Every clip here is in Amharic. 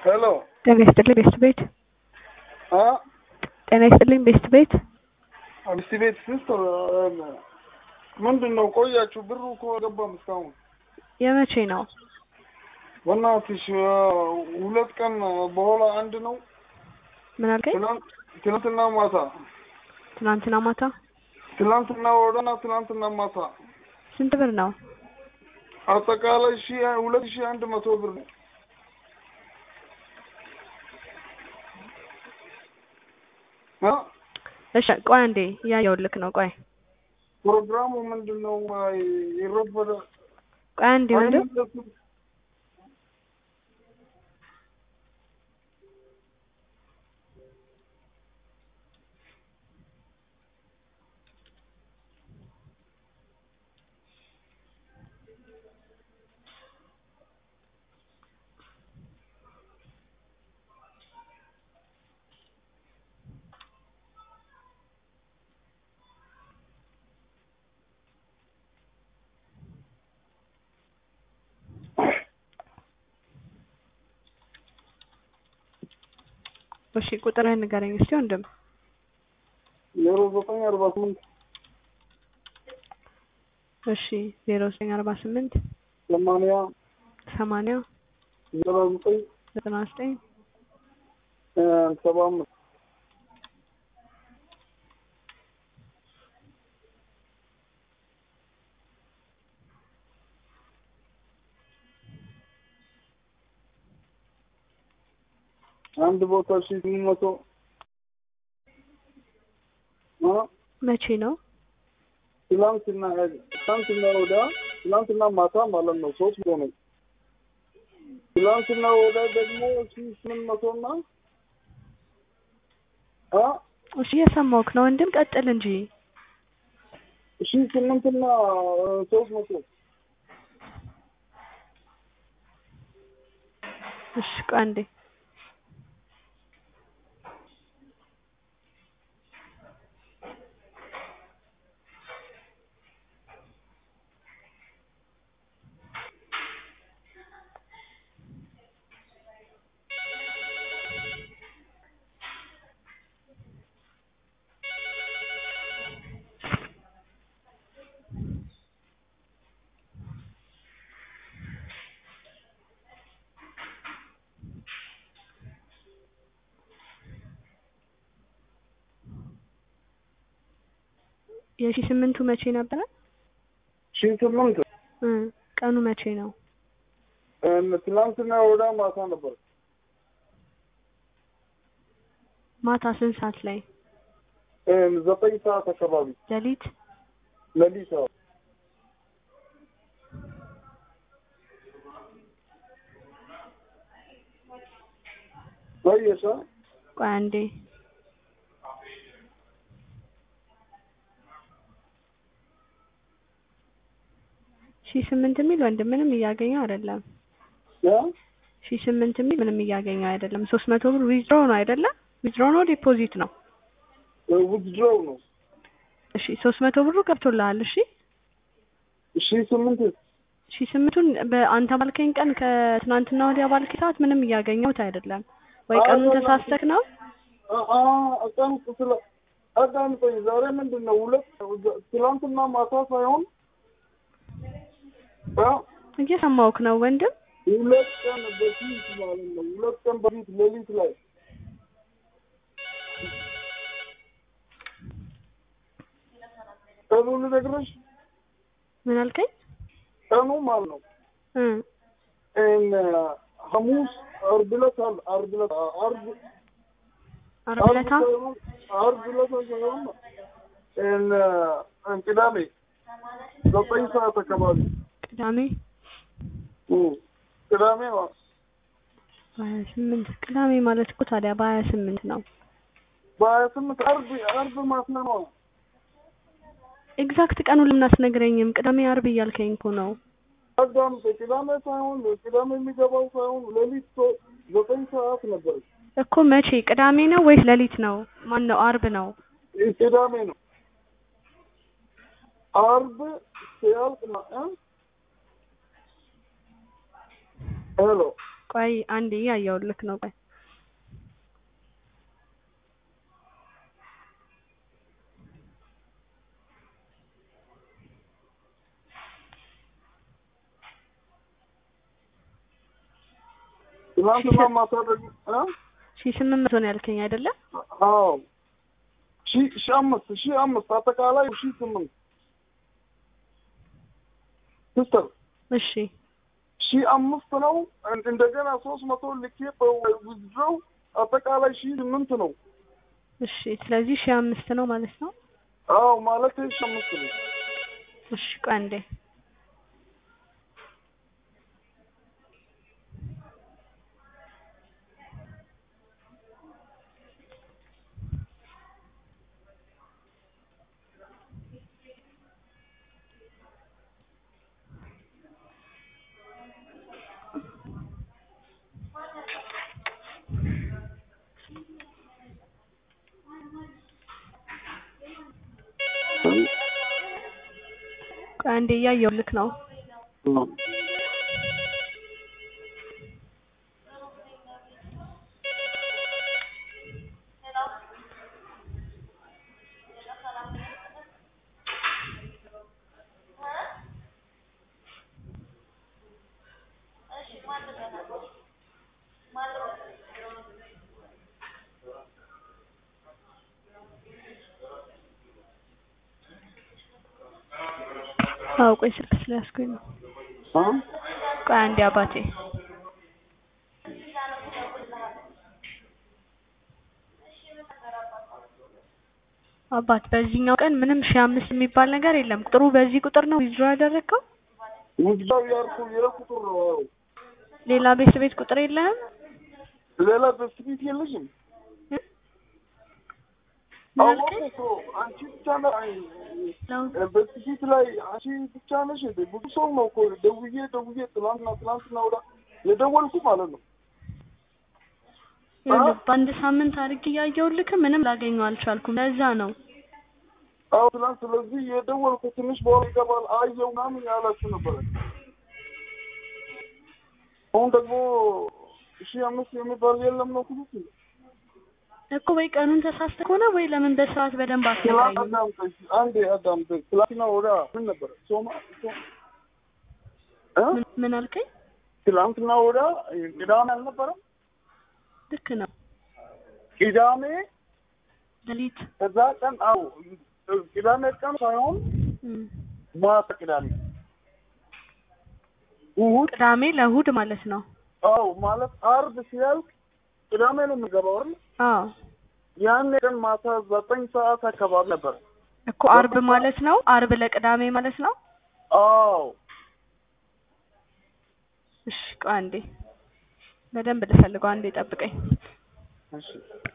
ሄሎ ጤና ይስጥልኝ ቤስት ቤት አ ጤና ይስጥልኝ ቤስት ቤት አዲስ ቤት ሲስተር ምንድን ነው ቆያችሁ? ብሩ እኮ አልገባም እስካሁን። የመቼ ነው? በእናትሽ ሁለት ቀን በኋላ አንድ ነው። ምን አልከኝ? ትናንት- ትናንትና ማታ ትናንትና ማታ ትናንትና ወደና ትናንትና ማታ ስንት ብር ነው? አጠቃላይ ሺ ሁለት ሺ አንድ መቶ ብር ነው። አ እሺ ቆይ አንዴ እያየሁልክ ነው። ቆይ ፕሮግራሙ ምንድን ነው? ይረበደ ቆይ አንዴ ወንድም እሺ ቁጥርህን ንገረኝ እስቲ ወንድም። ዜሮ ዘጠኝ አርባ ስምንት እሺ ዜሮ ዘጠኝ አርባ ስምንት ሰማንያ ሰማንያ ዘጠና ዘጠኝ ዘጠና ዘጠኝ ሰባ አምስት አንድ ቦታ ሺ ስምንት መቶ አ መቼ ነው? ትላንትና ትላንትና ወዳ ትላንትና ማታ ማለት ነው ሶስት መቶ ነው። ትላንትና ወዳ ደግሞ ሺ ስምንት መቶና አ እሺ እየሰማሁህ ነው ወንድም፣ ቀጥል እንጂ። ሺ ስምንትና ሶስት መቶ እሺ ቆይ አንዴ የሺ ስምንቱ መቼ ነበረ? ሺ ስምንት እ ቀኑ መቼ ነው? ትላንትና ወዳ ማታ ነበር። ማታ ስንት ሰዓት ላይ? ዘጠኝ ሰዓት አካባቢ ሌሊት? ሌሊት አዎ። ቆየሽ አ? ቆይ አንዴ ሺ ስምንት የሚል ወንድም ምንም እያገኘው አይደለም። ያ ሺ ስምንት የሚል ምንም እያገኘው አይደለም። ሶስት መቶ ብር ዊዝድሮ ነው አይደለም? ዊዝድሮ ነው ዲፖዚት ነው? ውድድሮው ነው። እሺ ሶስት መቶ ብሩ ገብቶልሃል። እሺ ሺ ስምንት ሺ ስምንቱን በአንተ ባልከኝ ቀን ከትናንትና ወዲያ ባልከኝ ሰዓት ምንም እያገኘሁት አይደለም። ወይ ቀኑን ተሳስተክ ነው? ቀን ስለ አዳምጠኝ። ዛሬ ምንድን ነው ሁለት ትላንትና ማታ ሳይሆን አ እየሰማሁህ ነው ወንድም። ሁለት ቀን በፊት ማለት ነው። ሁለት ቀን በፊት ሌሊት ላይ ቀኑ ልነግርሽ ምን አልከኝ? ቀኑ ማለት ነው እ እን ሐሙስ ዓርብ ዕለት አለ ዓርብ ዕለት ዓርብ ዓርብ ዕለታ ሳይሆን ዓርብ ዕለት ሳይሆን እን እን ቅዳሜ ዘጠኝ ሰዓት አካባቢ ቅዳሜ እ ቅዳሜ ነው በሀያ ስምንት ቅዳሜ ማለት እኮ ታዲያ በሀያ ስምንት ነው። በሀያ ስምንት ዓርብ ዓርብ ማታ ነው። ኤግዛክት ቀኑን ለምን አትነግረኝም? ቅዳሜ ዓርብ እያልከኝ እኮ ነው። አዳምጠ ቅዳሜ ሳይሆን ቅዳሜ የሚገባው ሳይሆን ሌሊት ሶ- ዘጠኝ ሰዓት ነበር። እኮ መቼ? ቅዳሜ ነው ወይስ ሌሊት ነው? ማን ነው? ዓርብ ነው። ቅዳሜ ነው። ዓርብ ሲያልቅ ማ- እ? ሄሎ ቆይ አንዴ እያየሁልክ ነው። ቆይ ትናንትና ማታ ደግሞ እ ሺ ስምንት መቶ ነው ያልከኝ አይደለ? አዎ ሺ ሺ አምስት ሺ አምስት አጠቃላይ ሺ ስምንት ሲስተር እሺ ሺ አምስት ነው። እንደገና ሶስት መቶ ልኬ በውዝድረው አጠቃላይ ሺ ስምንት ነው። እሺ ስለዚህ ሺ አምስት ነው ማለት ነው። አዎ ማለት ሺ አምስት ነው። እሺ ቆይ አንዴ ቆይ አንዴ እያየሁልክ ነው። አዎ ቆይ ስልክ ስለያዝኩኝ ነው። እ ቆይ አንዴ አባቴ አባት በዚህኛው ቀን ምንም ሺህ አምስት የሚባል ነገር የለም። ቁጥሩ በዚህ ቁጥር ነው ዊዝድሮ ያደረግከው? ውዝድረው ያልኩ የቁጥር ነው። አዎ ሌላ ቤት ቤት ቁጥር የለህም? ሌላ በስቢት የለሽም? ምን አዎ አልከኝ? እኮ አንቺ ብቻ ነው ነው በስቢት ላይ አንቺ ብቻ ነሽ እንዴ? ብዙ ሰው ነው እኮ ደውዬ ደውዬ ትናንትና ትናንትና ወዳ የደወልኩ ማለት ነው። ይኸውልህ በአንድ ሳምንት አድርጌ እያየሁልክ ምንም ላገኘው አልቻልኩም። ለዛ ነው አዎ ትናንት ስለዚህ የደወልኩ ትንሽ በኋላ ይገባል አየው ምናምን ያላችሁ ነበረ። አሁን ደግሞ ሺህ አምስት የሚባል የለም ነው ኩሉት እኮ ወይ ቀኑን ተሳስተ ከሆነ ወይ ለምን በስርዓት በደንብ ትላንት አትነግረኝም? አዳምጠኝ አንዴ አዳምጠኝ። ትላንትና ወዳ ምን ነበረ ሶማ ሶ- እ ምን- ምን አልከኝ? ትላንትና ወዳ ቅዳሜ አልነበረም? ልክ ነው። ቅዳሜ ሌሊት ከዛ ቀን አዎ ቅዳሜ ቀን ሳይሆን እም፣ ማታ ቅዳሜ እሑድ ቅዳሜ ለእሑድ ማለት ነው። አዎ ማለት አርብ ሲያልቅ ቅዳሜ ነው የሚገባው አይደል? አዎ ያኔ ቀን ማታ ዘጠኝ ሰዓት አካባቢ ነበር። እኮ አርብ ማለት ነው። አርብ ለቅዳሜ ማለት ነው። አዎ እሺ ቆይ አንዴ በደንብ ልፈልገው። አንዴ ጠብቀኝ። እሺ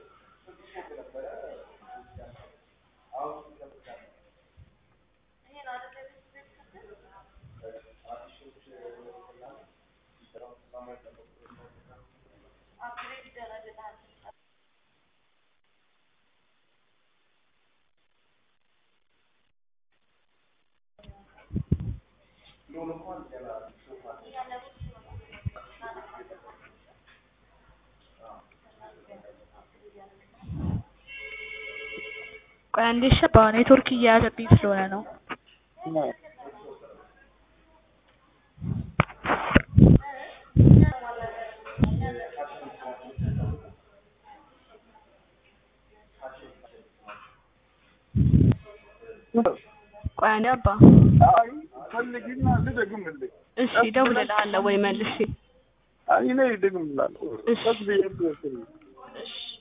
ቆይ አንዴ ሸባ ኔትወርክ እየያዘብኝ ስለሆነ ነው። ቆይ አንዴ አባ አይ ፈልጊና ልደግምልኝ። እሺ እደውልልሃለሁ ወይ መልሼ አይ እኔ እደግምላለሁ። እሺ። ቀስ ብዬ ብዬ እሺ